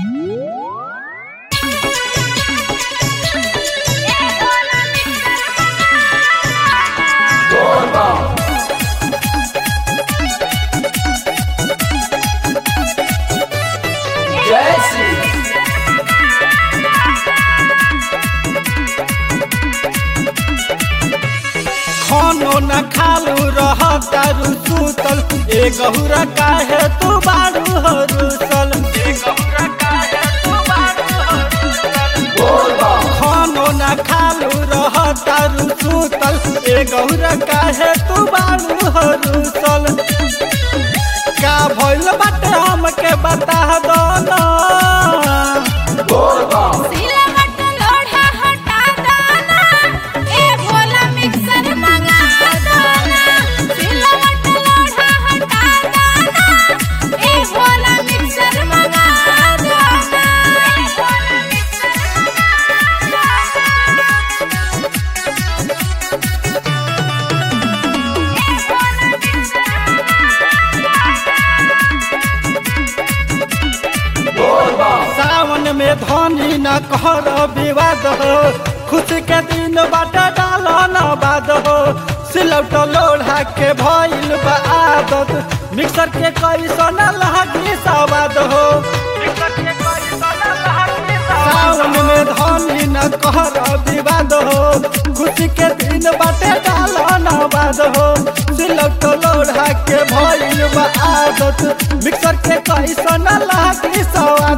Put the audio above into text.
खानो न खालू रह दारू सुतल ए गहुरा काहे तू बारू हो रुसल ए गहुरा काहे तू बारू हो रुसल खानो न खालू रह दारू सुतल ए गहुरा काहे तू बारू हो रुसल का भइल बाटे हमके बता दो ना सिलवट लोढ़ा हटा दाना ए भोला मिक्सर मंगा दाना सिलवट लोढ़ा हटा दाना ए भोला मिक्सर मंगा दाना ए भोला मिक्सर सावन में धनी न कर विवाद हो खुशी के दिन बाटा डाल न बाद हो सिलौट लोढ़ा के भइल बा आदत मिक्सर के कैसन लहकी सवाद हो सावन में धनी न कर विवाद हो खुशी के दिन बाटे डाल न बाद हो सिलौट लोढ़ा के भइल बा आदत मिक्सर के कैसन लहकी सवाद